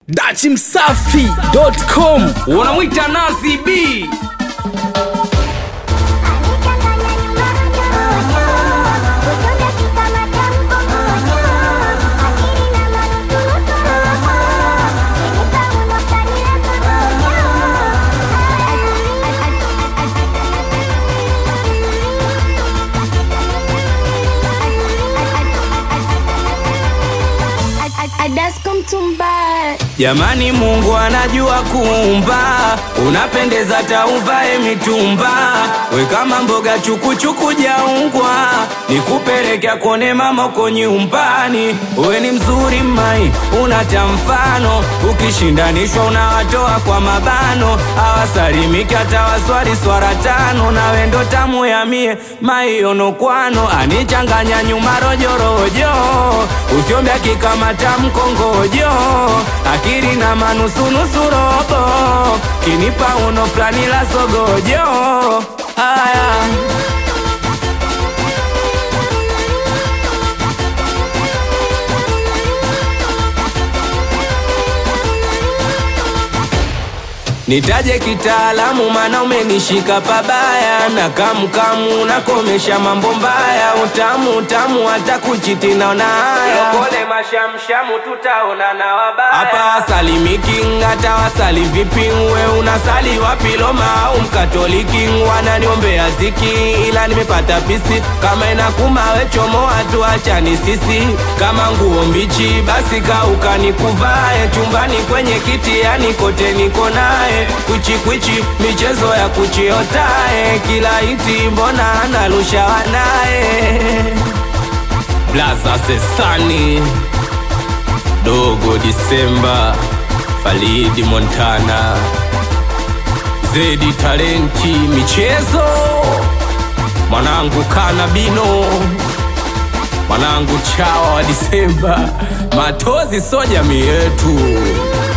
dachimsafi.com unamwita Nazi B Jamani, Mungu anajua kuumba, unapendeza tauvae mitumba, we kama mboga chukuchuku jaungwa, nikupelekea kone mama uko nyumbani. We ni mzuri mai, unata mfano, ukishindanishwa unawatoa kwa mabano, awasalimiki hata waswali swara tano, na wendo tamu ya mie maionokwano, anichanganya nyuma rojorojo, usiombya kikamata mkongojo akili na manusunusu robo kinipa uno fulani la sogojo haya Nitaje kitaalamu mana umenishika pabaya na kamkamu nakomesha mambo mbaya utamu utamu hata kuchiti naona haya Lokole mashamshamu tutaona na wabaya Hapa salimiki hata wasali vipi we unasali wapi Roma au mkatoliki wananiombea ziki ila nimepata pisi kama inakuma we chomoa tu achani sisi kama nguo mbichi basi kauka nikuvae chumbani kwenye kiti yani kote niko naye kwichikwichi michezo ya kuchiotae kila iti mbona analusha wanaye blaza sesani dogo disemba falidi montana zedi talenti michezo mwanangu kanabino mwanangu chawa wa disemba matozi so jamii yetu